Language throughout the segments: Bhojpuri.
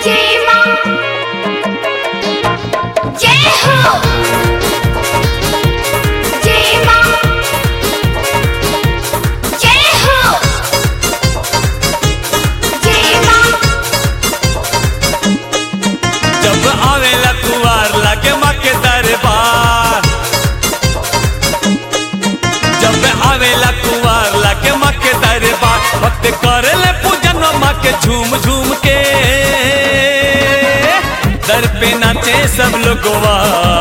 जय मां जय हो जय मां जय हो जय मां जब आवेला कुवार लागे माँ के दरबार जब आवेला कुवार लागे माँ के दरबार भक्त करे ले पूजन माँ के झूम झूम के दर पे नाचे सब लोगवा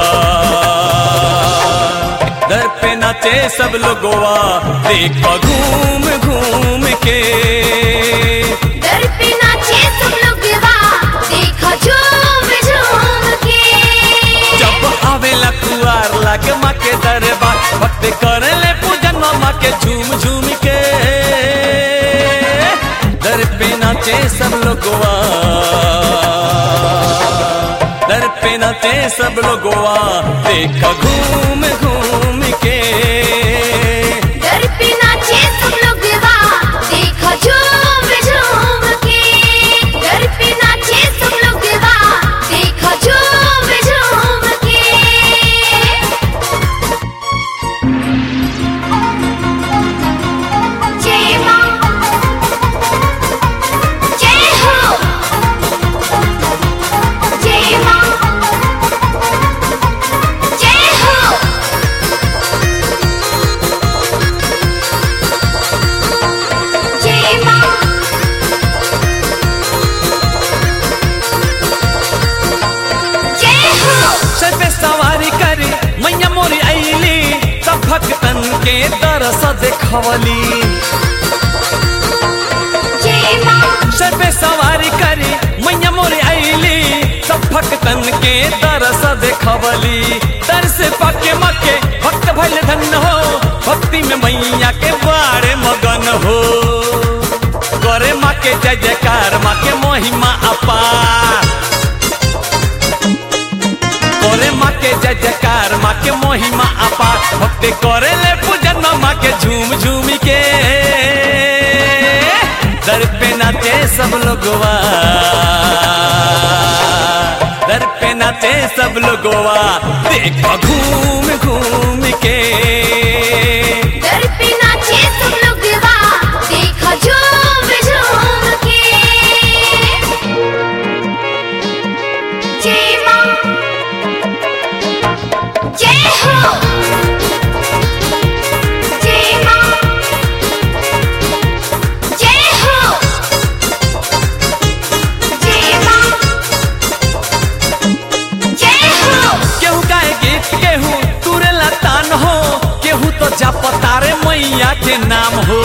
दर पे नाचे सब लोगवा देखो घूम घूम के दर पे नाचे सब लोग वाह देखो झूम झूम के जब आवेला कुआर लागे माँ के दरबार भक्त करे ले पूजन माँ के झूम झूम के दर पे नाचे सब लोगवा दर पे नाचे सब लोगवा देखा घूम घूम के दर पे नाचे सब लोग वाह देखो झूम झूम के दर पे नाचे सब लोग वाह देखो झूम झूम के जय मां जय हो जय मां जय हो जय मां जय हो सर पे सवारी करे मैया मोरी ऐली सब भक्तन के तरस देखवली जय मां सर पे सवारी करी मैया मोरी आईली सब भक्तन के तरस देखवली तरस पाके मके भक्त भइल धन हो भक्ति में मैया के बारे मगन हो करे माँ के जय जयकार माँ के महिमा अपार करे माँ के जय जयकार माँ के महिमा अपार भक्ति करे ले पूजन माँ के झूम झूम के दर पे नाचे सब लोगवा दर पे नाचे सब लोगवा देखो घूम घूम के दर पे नाचे सब लोग वाह देखो झूम झूम के जय मां जय हो जय मां जय हो जय मां जय हो केहू गाए गीत केहू तुरे लतान हो केहू तो जापतारे मैया के नाम हो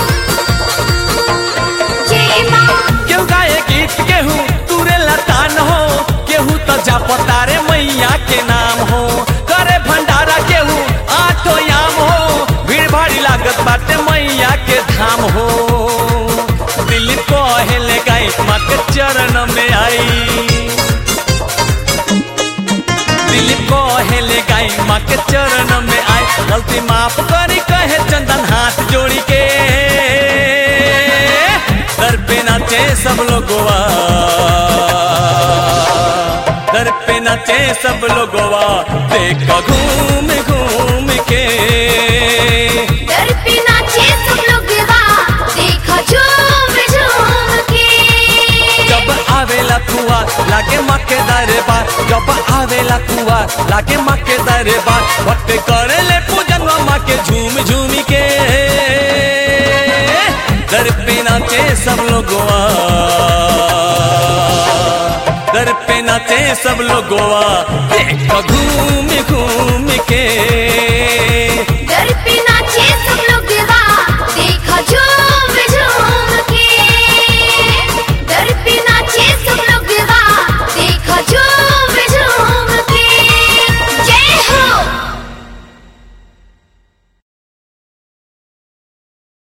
जय मां केहू गाए गीत केहू तुरे लतान हो केहू तो जापतारे मैया के नाम हो करे भंडारा केहू आठो याम हो भीड़ भाड़ी लागत बाटे मैया के धाम हो दिल को हेले गई माँ के चरण में आई दिल को हेले गई माँ के चरण में आए गलती माफ करी कहे चंदन हाथ जोड़ी के दर पे नाचे सब लोगवा दर पे नाचे सब लोगवा देखो घूम घूम के दर पे नाचे सब लोग वाह देखो झूम झूम के जब आवेला कुआ लागे माँ के दरबार जब आवेला कुआ लागे माँ के दरबार भक्त करे ले पूजन माँ के झूम झूम के दर पे नाचे सब लोगवा दर पे नाचे सब लोगवा देखो घूम घूम के